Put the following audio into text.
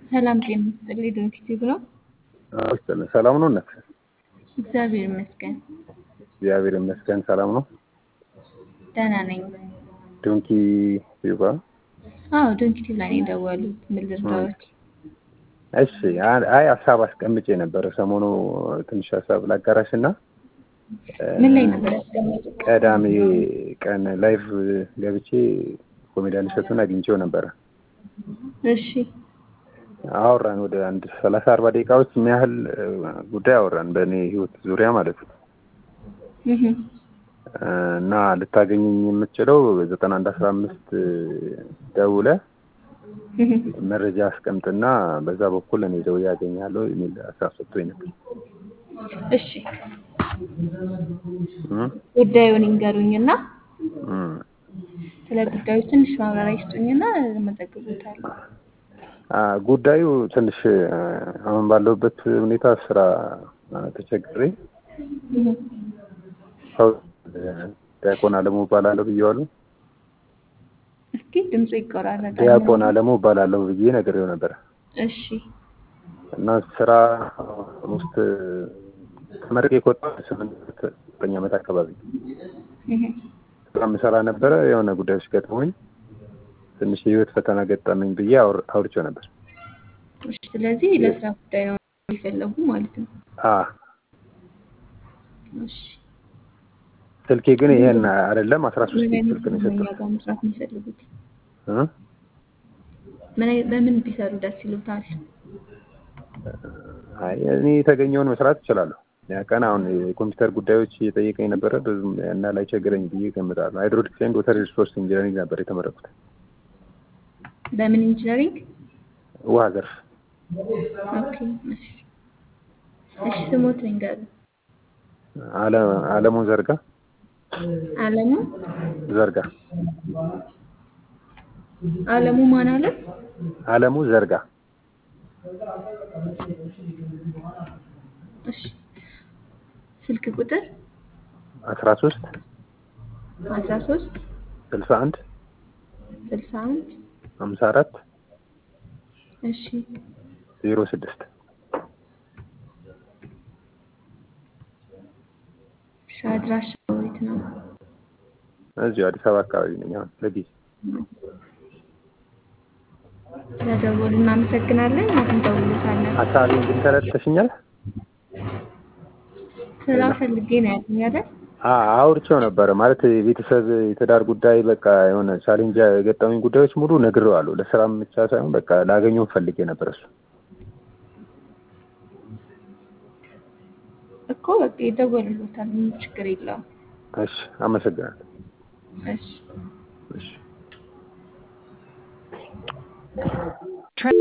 ሰላም ጤና ይስጥልኝ። ዶክቲቭ ነው። ሰላም ነው እነት እግዚአብሔር ይመስገን እግዚአብሔር ይመስገን ሰላም ነው። ደህና ነኝ። ዶንኪ ዩባ አዎ ዶንኪቲቭ ላይ ነው የደወሉት። ምን ልርዳዎት? እሺ አይ ሀሳብ አስቀምጬ ነበረ ሰሞኑ ትንሽ ሀሳብ ላጋራሽ እና ምን ላይ ነበር ያስቀመጡት? ቀዳሜ ቀን ላይቭ ገብቼ ኮሜዲያን እሸቱን አግኝቼው ነበረ። እሺ አወራን ወደ አንድ ሰላሳ አርባ ደቂቃዎች የሚያህል ጉዳይ አወራን በእኔ ህይወት ዙሪያ ማለት ነው። እህ እና ልታገኘኝ የምትችለው ዘጠና አንድ አስራ አምስት ደውለ እህ መረጃ አስቀምጥና በዛ በኩል እኔ ደውዬ ያገኛለሁ የሚል ሀሳብ ሰጥቶኝ ነበር። እሺ እም ጉዳዩን ይንገሩኝና እም ስለ ጉዳዩ ትንሽ ማብራሪያ ይስጡኝና መዘግቦታለሁ። አ ጉዳዩ ትንሽ አሁን ባለሁበት ሁኔታ ስራ ተቸግሬ እህ ሰው ዲያቆን አለሙ እባላለሁ ብዬዋለሁ። እስኪ ድምፁ ይቆራረጣል። ዲያቆን አለሙ እባላለሁ ብዬ ነግሬው ነበረ እሺ እና ስራ ውስጥ ተመርቄ ከወጣሁ ስምንት ዘጠኝ ዓመት አካባቢ እህ ስራ የምሰራ ነበረ። የሆነ ጉዳዮች ገጥሞኝ ትንሽ የህይወት ፈተና ገጠመኝ ብዬ አውር- አውርቼው ነበር። እሺ ስለዚህ ለስራ ጉዳይ ነው የፈለጉ ማለት ነው። አ እሺ ስልኬ ግን ይሄን አይደለም አስራ ሶስት ምን አይነት ስልክ ነው ሙያ የሰጠው ጋር መስራት የሚፈልጉት? እ ምን አይ- በምን ቢሰሩ ደስ ይሉታል? አይ እኔ የተገኘውን መስራት እችላለሁ። ያ ቀን አሁን የኮምፒውተር ጉዳዮች እየጠየቀኝ ነበረ ብዙም እና ላይ ቸግረኝ ብዬ እገምታለሁ። ሃይድሮሊክስ ኤንድ ወተር ሪሶርስ ኢንጂነሪንግ ነበር የተመረኩት በምን ኢንጂነሪንግ? ውሃ ዘርፍ። ኦኬ እሺ እሺ ስሞት ንገሩ። አለ- አለሙ ዘርጋ አለሙ ዘርጋ አለሙ ማን አለ? አለሙ ዘርጋ እሺ ስልክ ቁጥር አስራ ሶስት አስራ ሶስት ስልሳ አንድ ስልሳ አንድ ሀምሳ አራት እሺ ዜሮ ስድስት እሺ አድራሻ የት ነው? እዚሁ አዲስ አበባ አካባቢ ነኝ አሁን ለጊዜ ስለደወሉ እናመሰግናለን። አሁን ደውሉታለን። ሀሳቤን ግን ተረድተሽኛል? ስራ ፈልጌ ነው ያሉኝ አይደል? አ- አውርቼው ነበረ ማለት የቤተሰብ የትዳር ጉዳይ በቃ የሆነ ቻሌንጅ የገጠመኝ ጉዳዮች ሙሉ ነግሬዋለሁ። ለስራም ብቻ ሳይሆን በቃ ላገኘው ፈልጌ ነበር እሱ እኮ በቃ ይደወልሎታል። ምንም ችግር የለውም። እሺ አመሰግናለሁ። እሺ